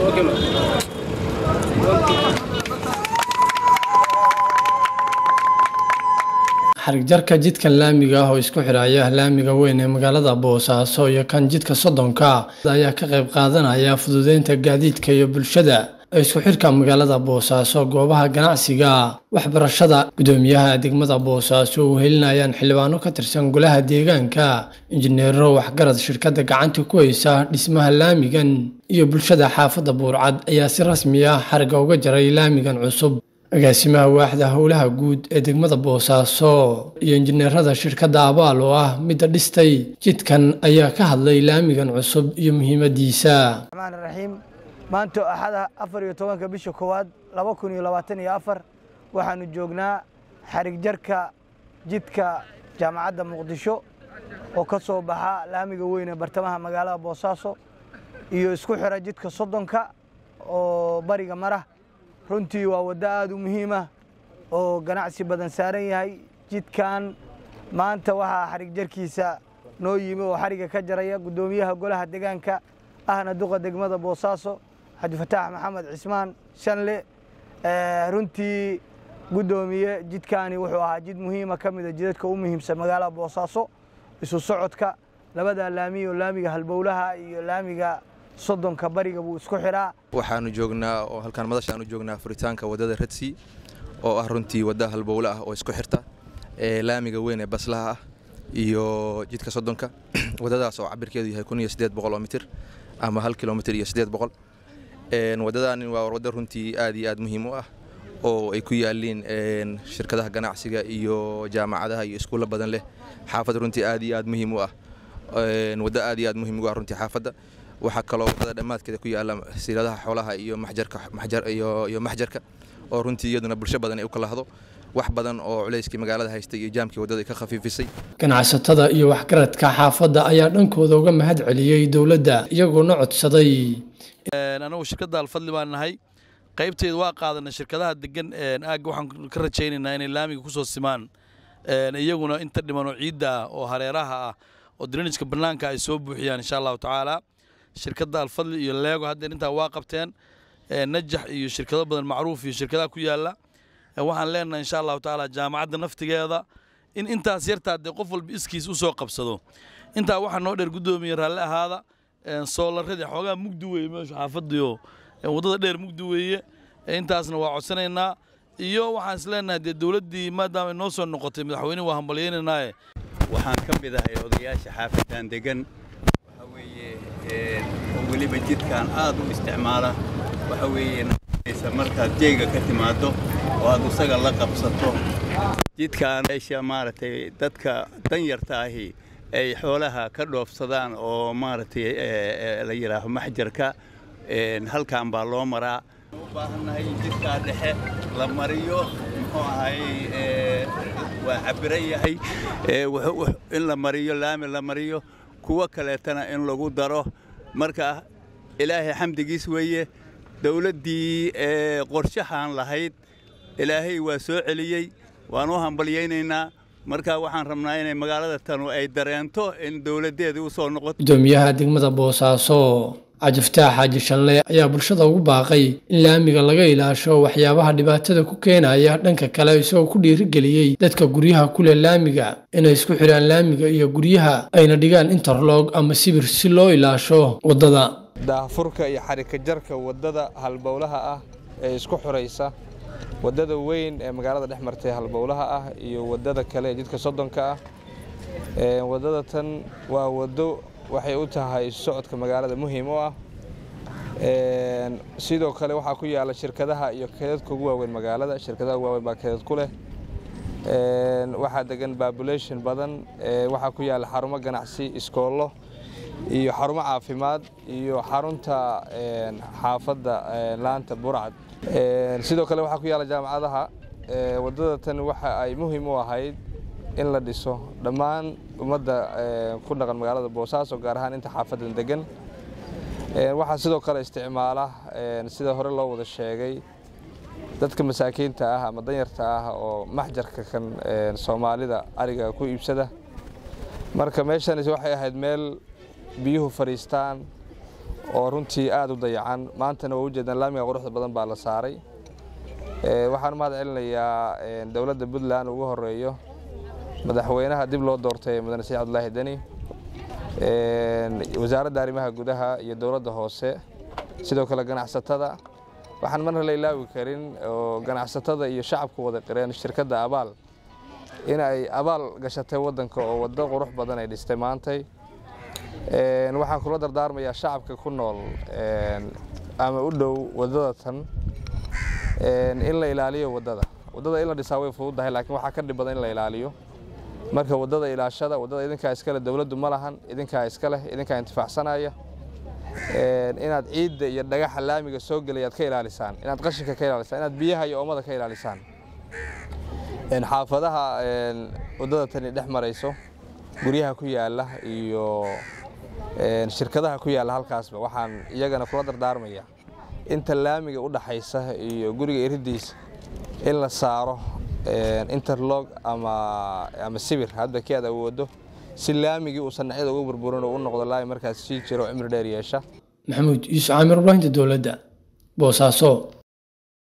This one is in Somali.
xarig jarka jidkan laamiga ah oo isku xidhaya laamiga weyn ee magaalada boosaaso iyo kan jidka soddonka ayaa ka qayb qaadanaya fududeynta gaadiidka iyo bulshada ee isku xidhka magaalada boosaaso goobaha ganacsiga waxbarashada gudoomiyaha degmada boosaaso uu helinayaan xildhibaano ka tirsan golaha deegaanka injineero waxgarad shirkadda gacanta ku haysa dhismaha laamigan iyo bulshada xaafadda buurcad ayaa si rasmi ah xariga uga jaray laamigan cusub agaasimaha waaxda howlaha guud ee degmada boosaaso iyo injineerada shirkadda abaal oo ah midda dhistay jidkan ayaa ka hadlay laamigan cusub iyo muhiimadiisa raxmaan raxiim maanta axada afar iyo tobanka bisha koowaad laba kun iyo labaatan iyo afar waxaanu joognaa xarig jarka jidka jaamacadda muqdisho oo ka soo baxa laamiga weyn ee bartamaha magaalada boosaaso iyo isku xira jidka soddonka oo bariga mara runtii waa waddo aada u muhiimah oo ganacsi badan saaran yahay jidkan maanta waxaa xarig jarkiisa noo yimi oo xariga ka jaraya guddoomiyaha golaha deegaanka ahna duqa degmada boosaaso cabdifataax maxamed cismaan shanle runtii guddoomiye jidkaani wuxuu ahaa jid muhiima ka mida jidadka u muhiimsan magaalada boosaaso isu socodka labada laamiy oo laamiga halbowlaha iyo laamiga soddonka bariga buu isku xidhaa waxaanu joognaa oo halkaan madashaanu joognaa furitaanka waddada redsi oo ah runtii wadda halbowle ah oo isku xirta ee laamiga weyn ee baslaha ah iyo jidka soddonka waddadaas oo cabirkeedu yahay kun iyo siddeed boqol oo mitir ama hal kilomitir iyo siddeed boqol waddadaani waa waddo runtii aad iyo aad muhiim u ah oo ay ku yaaliin shirkadaha ganacsiga iyo jaamacadaha iyo iskuulla badan leh xaafad runtii aad iyo aad muhiim u ah waddo aad iyo aad muhiim ugu ah runtii xaafadda waxaa kaloo waddada dhammaadkeeda ku yaalla siiladaha xoolaha iyo maxjarka maxjar iyo iyo maxjarka oo runtii iyaduna bulsho badan ay u kala hado wax badan oo culayskii magaalada haystay iyo jaamkii waddada ay ka khafiifisay ganacsatada iyo waxgaradka xaafadda ayaa dhankooda uga mahad celiyey dowladda iyagoona codsaday anagu shirkadda alfadli baan nahay qaybteedu waa qaadanay shirkadaha degan aagga waxaan ka rajaynaynaa inay laamiga ku soo simaan iyaguna inta dhiman oo ciidda ah oo hareeraha ah oo drenijka bannaanka ay soo buuxiyaan insha allahu tacaala shirkadda alfadli iyo leego haddeer intaa waa qabteen najax iyo shirkado badan macruuf iyo shirkadaha ku yaalla waxaan leenahay insha allahu tacaala jaamacadda naftigeeda in intaas yartaa dee qof walba iskiis u soo qabsado intaa waxaa noo dheer guddoomiye raalli ahaada soolaradii xoogaa mugdi weeye meeshu xaafadiyo waddada dheer mugdi weeye intaasna waa codsanaynaa iyo waxaan is leenahay dee dowladdii maadaama ay noo soo noqotay madaxweyne waa hambalyaynanaaye waxaan ka mid ahay odayaasha xaafadan degan waxa weeye oo weliba jidkan aad u isticmaala waxa weeye markaad jeega ka timaaddo oo aad isaga la qabsato jidkan meesha maaragtay dadka danyarta ahi ay xoolaha ka dhoofsadaan oo maaragtay la yidhaaho maxjarka halkan baa loo maraa u baahannahay in jidkaa dhexe la mariyo muxuu ahay waa cabiran yahay in la mariyo laami la mariyo kuwo kaleetana in lagu daro marka ilaahay xamdigiis weeye dowladdii qorshahaan lahayd ilaahay waa soo celiyey waan u hambalyaynaynaa marka waxaan rabnaa inay magaalada tanu ay dareento in dowladdeedii u soo noqoto gudoomiyaha degmada boosaaso cajiftaax xaaji shanle ayaa bulshada ugu baaqay in laamiga laga ilaasho waxyaabaha dhibaatada ku keenaya dhanka kale isagoo ku dhiirigeliyey dadka guryaha ku leh laamiga inay isku xidhaan laamiga iyo guryaha ayna dhigaan interlog ama sibir si loo ilaasho waddada daahfurka iyo xarika jarka waddada halbowlaha ah ee isku xuraysa waddada weyn ee magaalada dhex martay halbowlaha ah iyo waddada kale ee jidka soddonka ah waddada tan waa waddo waxay u tahay socodka magaalada muhiim u ah sidoo kale waxaa ku yaala shirkadaha iyo keedadka ugu waaweyn magaalada shirkadaha ugu waaweyn baa keedad ku leh waxaa degan babulation badan waxaa ku yaala xarumo ganacsi iskoollo iyo xarumo caafimaad iyo xarunta xaafadda laanta burcad sidoo kale waxaa ku yaala jaamacadaha waddada tan waxa ay muhiim u ahayd in la dhiso dhammaan ummadda ku dhaqan magaalada boosaaso gaar ahaan inta xaafadan degan waxaa sidoo kale isticmaala sida hore loo wada sheegay dadka masaakiinta ah ama danyarta ah oo maxjarka kan soomaalida ariga ku iibsada marka meeshan waxay ahayd meel biyuhu fadhiistaan oo runtii aada u dayacan maantana waa ujeedaan laamiga quruxda badan baa la saaray waxaan mahad celinayaa dowladda puntland ugu horeeyo madaxweynaha dib loo doortay mudane saciid cabdulaahi deni wasaaradda arrimaha gudaha iyo dowladda hoose sidoo kale ganacsatada waxaan marna la ilaawi karin oo ganacsatada iyo shacabku wada qireen shirkadda abaal in ay abaal gashatay waddanka oo waddo qurux badan ay dhistay maantay waxaan kula dardaarmayaa shacabka ku nool ama u dhow waddada tan in la ilaaliyo waddada waddada in la dhisaa way fududahay laakiin waxaa ka dhib badan in la ilaaliyo marka waddada ilaashada waddada idinkaa iskale dowladdu ma lahan idinkaa iska leh idinkaa intifaacsanaya inaad ciidda iyo dhagaxa laamiga soo gelay aad ka ilaalisaan inaad qashinka ka ilaalisaan inaad biyaha iyo oomada ka ilaalisaan xaafadaha waddada tani dhex marayso guryaha ku yaala iyo shirkadaha ku yaalla halkaasba waxaan iyagana kula dardaarmaya inta laamiga u dhaxaysa iyo guriga iridiisa in la saaro interlog ama ama sibir hadba kii aad awoodo si laamigii uusan dhinacyada uga burburin oo u noqdo laami markaas sii jiro cimri dheer yeesha maxamuud yuusuf caamir warbaahinta dowladda boosaaso